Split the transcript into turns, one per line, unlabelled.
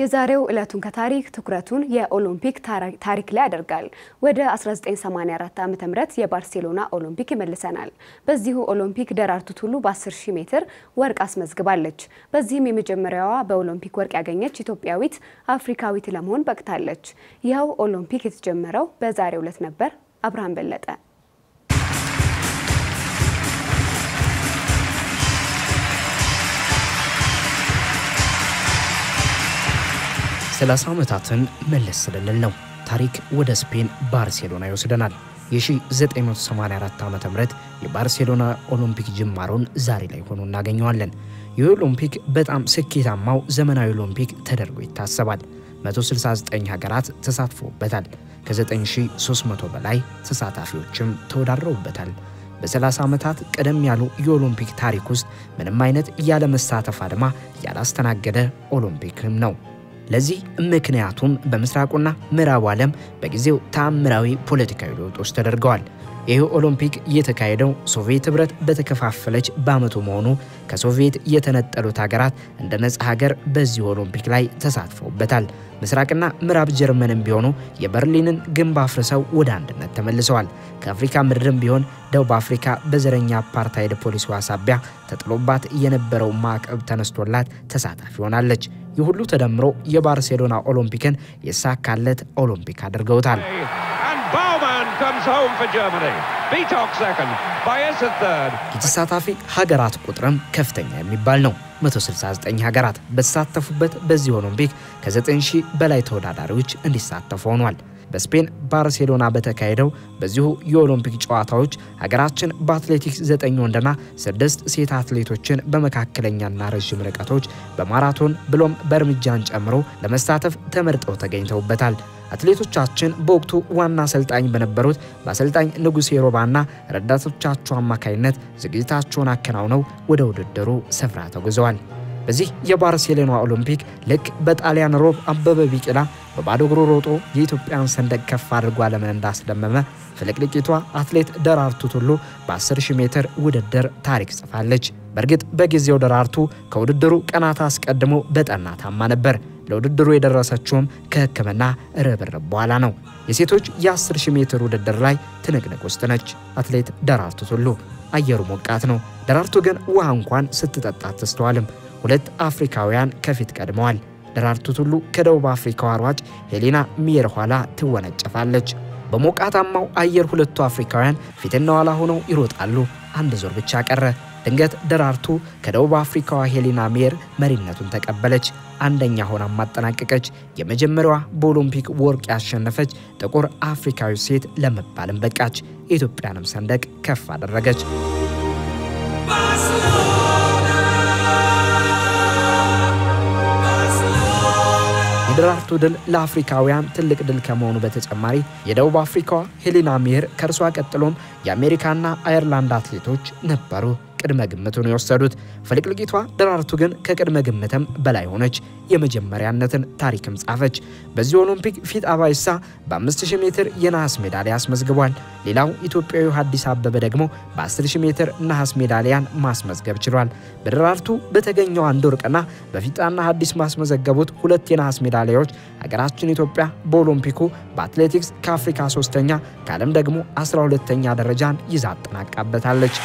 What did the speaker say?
የዛሬው ዕለቱን ከታሪክ ትኩረቱን የኦሎምፒክ ታሪክ ላይ ያደርጋል። ወደ 1984 ዓ.ም የባርሴሎና ኦሎምፒክ ይመልሰናል። በዚሁ ኦሎምፒክ ደራርቱ ቱሉ በ10 ሺህ ሜትር ወርቅ አስመዝግባለች። በዚህም የመጀመሪያዋ በኦሎምፒክ ወርቅ ያገኘች ኢትዮጵያዊት አፍሪካዊት ለመሆን በቅታለች። ይኸው ኦሎምፒክ የተጀመረው በዛሬው ዕለት ነበር። አብርሃም በለጠ
ሰላሳ ዓመታትን መለስ ስልል ነው። ታሪክ ወደ ስፔን ባርሴሎና ይወስደናል። የ1984 ዓ ም የባርሴሎና ኦሎምፒክ ጅማሮን ዛሬ ላይ ሆኖ እናገኘዋለን። ይህ ኦሎምፒክ በጣም ስኬታማው ዘመናዊ ኦሎምፒክ ተደርጎ ይታሰባል። 169 ሀገራት ተሳትፎበታል። ከ9300 በላይ ተሳታፊዎችም ተወዳድረውበታል። በ30 ዓመታት ቀደም ያሉ የኦሎምፒክ ታሪክ ውስጥ ምንም አይነት ያለመሳተፍ አድማ ያላስተናገደ ኦሎምፒክም ነው። ለዚህ ምክንያቱም በምስራቁና ምዕራቡ ዓለም በጊዜው ተአምራዊ ፖለቲካዊ ለውጦች ተደርገዋል። ይህ ኦሎምፒክ የተካሄደው ሶቪየት ኅብረት በተከፋፈለች በዓመቱ መሆኑ ከሶቪየት የተነጠሉት ሀገራት እንደ ነጻ ሀገር በዚህ ኦሎምፒክ ላይ ተሳትፈውበታል። ምስራቅና ምዕራብ ጀርመንም ቢሆኑ የበርሊንን ግንብ አፍርሰው ወደ አንድነት ተመልሰዋል። ከአፍሪካ ምድርም ቢሆን ደቡብ አፍሪካ በዘረኛ አፓርታይድ ፖሊሲዋ ሳቢያ ተጥሎባት የነበረው ማዕቀብ ተነስቶላት ተሳታፊ ሆናለች። ይህ ሁሉ ተደምሮ የባርሴሎና ኦሎምፒክን የሳካለት ኦሎምፒክ አድርገውታል። የተሳታፊ ሀገራት ቁጥርም ከፍተኛ የሚባል ነው። 169 ሀገራት በተሳተፉበት በዚህ ኦሎምፒክ ከ9000 በላይ ተወዳዳሪዎች እንዲሳተፉ ሆኗል። በስፔን ባርሴሎና በተካሄደው በዚሁ የኦሎምፒክ ጨዋታዎች ሀገራችን በአትሌቲክስ 9 ወንድና 6 ሴት አትሌቶችን በመካከለኛና ረዥም ርቀቶች በማራቶን ብሎም በእርምጃን ጨምሮ ለመሳተፍ ተመርጠው ተገኝተውበታል። አትሌቶቻችን በወቅቱ ዋና አሰልጣኝ በነበሩት በአሰልጣኝ ንጉሴ ሮባና ረዳቶቻቸው አማካኝነት ዝግጅታቸውን አከናውነው ወደ ውድድሩ ስፍራ ተጉዘዋል። በዚህ የባርሴሎና ኦሎምፒክ ልክ በጣሊያን ሮብ አበበ ቢቂላ በባዶ እግሩ ሮጦ የኢትዮጵያን ሰንደቅ ከፍ አድርጎ ዓለምን እንዳስደመመ ፍልቅልቂቷ አትሌት ደራርቱ ቱሉ በ10 ሺህ ሜትር ውድድር ታሪክ ጽፋለች። በእርግጥ በጊዜው ደራርቱ ከውድድሩ ቀናት አስቀድሞ በጠና ታማ ነበር። ለውድድሩ የደረሰችውም ከሕክምና ርብርብ በኋላ ነው። የሴቶች የ10 ሺህ ሜትር ውድድር ላይ ትንቅንቅ ውስጥ ነች አትሌት ደራርቱ ቱሉ። አየሩ ሞቃት ነው። ደራርቱ ግን ውሃ እንኳን ስትጠጣ አትስተዋልም። ሁለት አፍሪካውያን ከፊት ቀድመዋል። ደራርቱ ቱሉ ከደቡብ አፍሪካዋ ሯጭ ሄሌና ሚየር ኋላ ትወነጨፋለች። በሞቃታማው አየር ሁለቱ አፍሪካውያን ፊትና ኋላ ሆነው ይሮጣሉ። አንድ ዞር ብቻ ቀረ። ድንገት ደራርቱ ከደቡብ አፍሪካዋ ሄሌና ሚየር መሪነቱን ተቀበለች። አንደኛ ሆና ማጠናቀቀች። የመጀመሪያዋ በኦሎምፒክ ወርቅ ያሸነፈች ጥቁር አፍሪካዊ ሴት ለመባልም በቃች። የኢትዮጵያንም ሰንደቅ ከፍ አደረገች። የደራርቱ ድል ለአፍሪካውያን ትልቅ ድል ከመሆኑ በተጨማሪ የደቡብ አፍሪካዋ ሄሌና ሚየር ከእርሷ ቀጥሎም የአሜሪካና አየርላንድ አትሌቶች ነበሩ ቅድመ ግምቱን የወሰዱት። ፍልቅልቂቷ ደራርቱ ግን ከቅድመ ግምትም በላይ ሆነች። የመጀመሪያነትን ታሪክም ጻፈች። በዚህ ኦሎምፒክ ፊት አባይሳ በ5000 ሜትር የነሐስ ሜዳሊያ አስመዝግቧል። ሌላው ኢትዮጵያዊ ሀዲስ አበበ ደግሞ በ10000 ሜትር ነሐስ ሜዳሊያን ማስመዝገብ ችሏል። በደራርቱ በተገኘው አንድ ወርቅና በፊጣና ሀዲስ ማስመዘገቡት ሁለት የነሐስ ሜዳሊያዎች ሀገራችን ኢትዮጵያ በኦሎምፒኩ በአትሌቲክስ ከአፍሪካ ሶስተኛ ከዓለም ደግሞ 12ተኛ ደረጃን ይዛ አጠናቃበታለች።